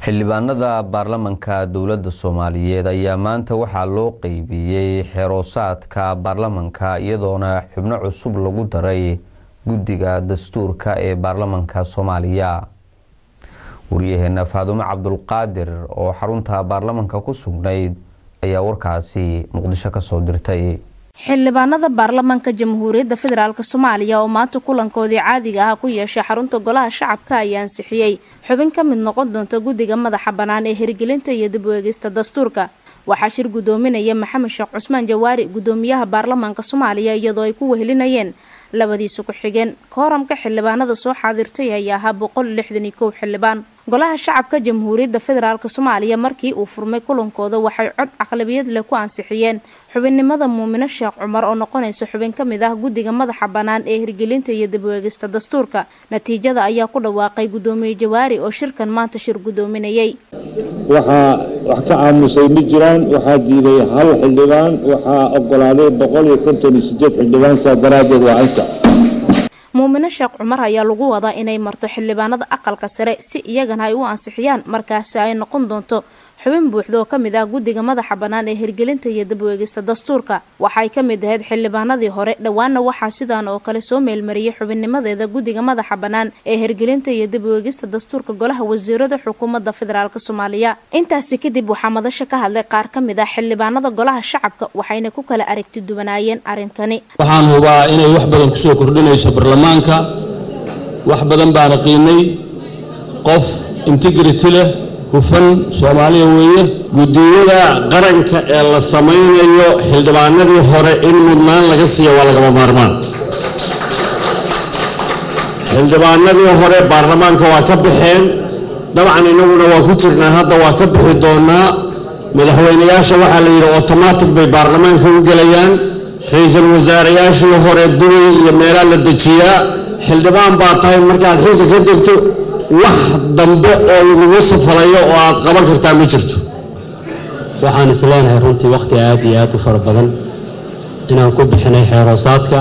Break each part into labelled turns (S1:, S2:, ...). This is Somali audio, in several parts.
S1: xildhibaanada baarlamanka dowladda soomaaliyeed ayaa maanta waxaa loo qeybiyey xeroosaadka baarlamanka iyadoona xubno cusub lagu daray guddiga dastuurka ee baarlamanka soomaaliya wariyaheena faadumo cabdulqaadir oo xarunta baarlamanka ku sugnayd ayaa warkaasi muqdisho kasoo dirtay
S2: xildhibaanada baarlamanka jamhuuriyadda federaalk soomaaliya oo maanta kulankoodii caadiga ah ku yeeshay xarunta golaha shacabka ayaa ansixiyey xubin ka mid noqon doonta guddiga madaxa bannaan ee hirgelinta iyo dib u eegista dastuurka waxaa shir guddoominaya maxamed sheekh cusmaan jawaari guddoomiyaha baarlamaanka soomaaliya iyadoo ay ku wehelinayeen labadiisa ku-xigeen kooramka xildhibaanada soo xaadirtay ayaa ahaa boqol lixdan iyo kow xildhibaan golaha shacabka jamhuuriyadda federaalk soomaaliya markii uu furmay kulankooda waxay cod aqlabiyad leh ku ansixiyeen xubinnimada muumino sheekh cumar oo noqonaysa xubin ka mid ah guddiga madaxa bannaan ee hirgelinta iyo dib u eegista dastuurka natiijada ayaa ku dhawaaqay guddoomiye jawaari oo shirkan maanta shir guddoominayay
S3: waxaa wax ka aamusay ma jiraan waxaa diiday hal xildhibaan waxaa ogolaaday boqol iyo konton iyo sideed xildhibaan saa daraaddeed waa ansax
S2: muumino sheekh cumar ayaa lagu wadaa inay marto xildhibaanada aqalka sare si iyagana ay u ansixiyaan markaasi ay noqon doonto xubin buuxda oo kamid ah guddiga madaxa bannaan ee hirgelinta iyo dib u eegista dastuurka waxay ka mid ahayd xildhibaanadii hore dhowaana waxaa sidaan oo kale soo meelmariyay xubinnimadeeda guddiga madaxa bannaan ee hirgelinta iyo dib u eegista dastuurka golaha wasiirada xukuumadda federaalk soomaaliya intaasi kadib waxaa madasha ka hadlay qaar ka mid ah xildhibaanada golaha shacabka waxayna ku kala aragti duwanaayeen arrintani
S4: waxaan hubaa inay wax badan kusoo kordhinayso baarlamaanka wax badan baana qiinay qof integrity leh hufan soomaaliya weeye
S5: guddiyada qaranka ee la samaynayo xildhibaanadii hore in mudnaan laga siiya waa lagama maarmaan xildhibaanadii hore baarlamaanka waa ka baxeen dabcan innaguna waa ku jirnaa hadda waa ka bixi doonaa madaxweyneyaasha waxaa la yidhi automatic bay baarlamaanka u gelayaan ra-iisul wasaarayaashii hore dubay iyo meelaa la dejiyaa xildhibaan baa tahay markaad xilka ka degto wax dambe oo lagugu safalayo oo aad qaban kartaa ma jirto
S4: waxaan isleenahay runtii wakhti aad iyo aad u fara badan inaan ku bixinay xeeroosaadka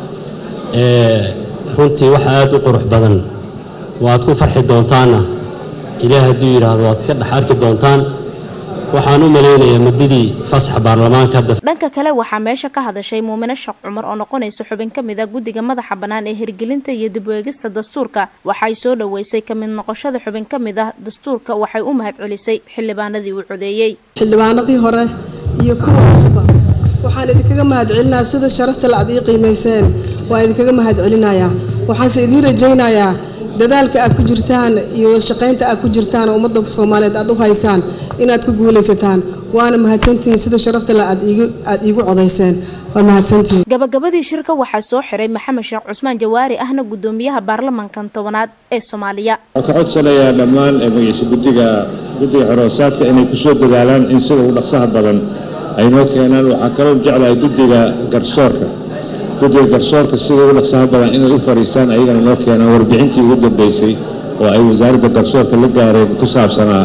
S4: runtii wax aad u qurux badan waad ku farxi doontaanna ilaah hadduu yidhaahdo waad ka dhex arki doontaan waxaan u malaynayaa muddadii fasaxa baarlamaanka hadda
S2: dhanka kale waxaa meesha ka hadashay muumino sheekh cumar oo noqonaysa xubin ka mid ah guddiga madaxa bannaan ee hirgelinta iyo dib u eegista dastuurka waxay soo dhoweysay ka mid noqoshada xubin ka mid ah dastuurka waxay u mahad celisay xildhibaanadii uu codeeyey
S6: xildhibaanadii hore iyo kuwa cusuba waxaan idinkaga mahad celinayaa sida sharafta la ad ii qiimayseen waa idinkaga mahad celinayaa waxaanse idiin rajaynayaa dadaalka aad ku jirtaan iyo wadashaqaynta aad ku jirtaan oo ummadda soomaaliyeed aad u haysaan inaad ku guulaysataan waana mahadsantihiin sida sharafta le aad iigu codayseen waa mahadsantihiin
S2: gabagabadii shirka waxaa soo xiray maxamed sheekh cusmaan jawaari ahna guddoomiyaha baarlamankan tobanaad ee soomaaliya
S3: waxaan ka codsanayaa dhammaan magaciisa guddiga guddiga xoroosaadka inay kusoo dadaalaan in sida ugu dhaqsaha badan ay noo keenaan waxaa kaloo jeclahay guddiga garsoorka guddiga garsoorka sida ugu dhaqsaha badan inay u fariistaan ayagana noo keenaan warbixintii ugu dambeysay oo ay wasaaradda garsoorka la gaareen ku saabsanaa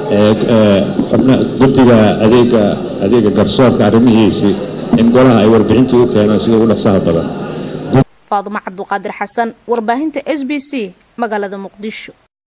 S3: guddiga adeega adeega garsoorka arrimihiisii in golaha ay warbixintii u keenaan sida ugu dhaqsaha badan
S2: faadumo cabduqaadir xasan warbaahinta s b c magaalada muqdisho